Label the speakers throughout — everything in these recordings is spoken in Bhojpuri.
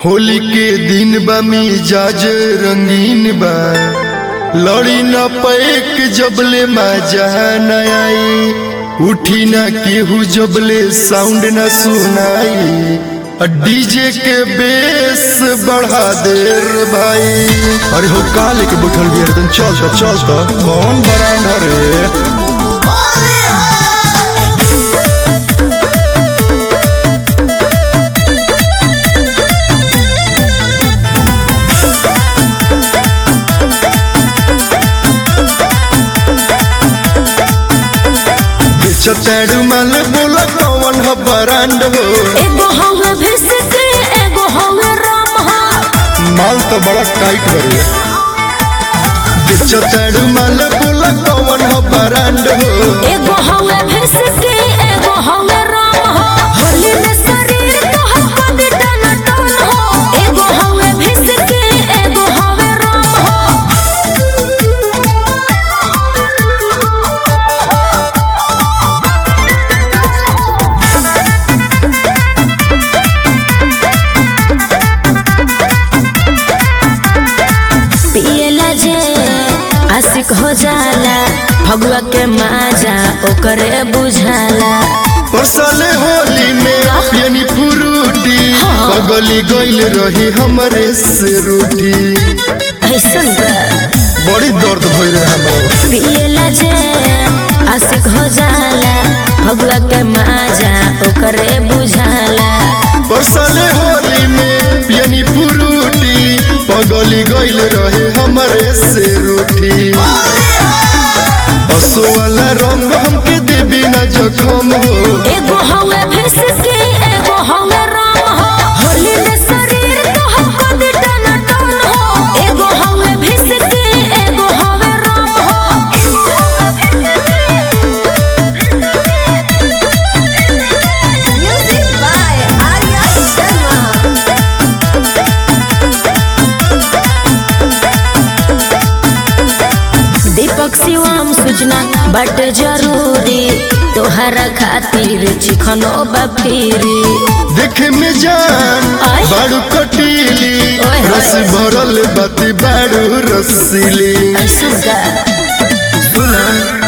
Speaker 1: होली के दिन बा मिजाज रंगीन बा लड़ी न पैक जबले मजा न आई उठी न केहू जबले साउंड न सुनाई आ डीजे के बेस बढ़ा दे रे भाई अरे हो का लेके बैठल बिया तन चल त चल त कौन बरांडा रे छतेड़ माल बोला कौन ह बरांड हो
Speaker 2: एगो हवे भिसके एगो हवे राम हा
Speaker 1: माल तो बड़ा टाइट बरे छतेड़ माल बोला कौन ह बरांड हो
Speaker 2: एगो हवे भिसके एगो हवे राम हा होली में शरीर तोहर बंद टना टन हो एगो हवे भिसके एगो हवे राम हा पियला जे आशिक हो जाला भगवा के माजा ओकरे बुझाला
Speaker 1: परसले होली में पियनी फ्रूटी पगली गइल रही हमरे से रूठी
Speaker 2: ऐसन बा
Speaker 1: बड़ी दर्द भइल रहे हमरा
Speaker 2: पियला जे आशिक हो जाला भगवा के माजा ओकरे बुझाला
Speaker 1: परसले होली में पियनी फ्रूटी पगली गइल रहे हमरे से रूठी बसो वाला रंग हमके देबी ना जखम हो
Speaker 2: एगो हवे भिसके एगो हवे राम हो होली में शरीर तोहर बंद टना टन हो एगो हवे भिसके एगो हवे राम हो म्यूजिक बाय आर्या शर्मा दीपक शिवम सूचना बट जरूरी तोहरा खातिर चिखनो बफीरी
Speaker 1: देखे में जान
Speaker 2: आय।
Speaker 1: बाड़ू कटीली
Speaker 2: ओए होए।
Speaker 1: रस भरल बाती बाड़ू रसीली
Speaker 2: ऐसन का
Speaker 1: सुना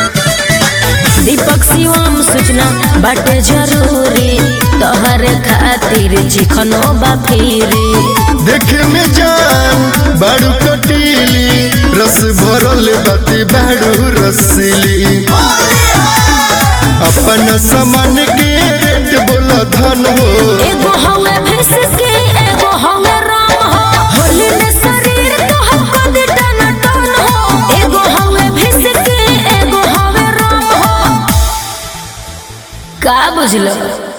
Speaker 2: दीपक शिवम सूचना बट जरूरी तोहरे खातिर चिखनो बफीरी
Speaker 1: देखे में जान बाड़ू कटीली रस भरल बाती बाड़ू रसीली अपन सामान के रेट बोला धन हो
Speaker 2: एगो हवे भिसके एगो हवे राम हो होली में शरीर तोहर बंद टना टन हो एगो हवे भिसके एगो हवे राम हो का बुझलो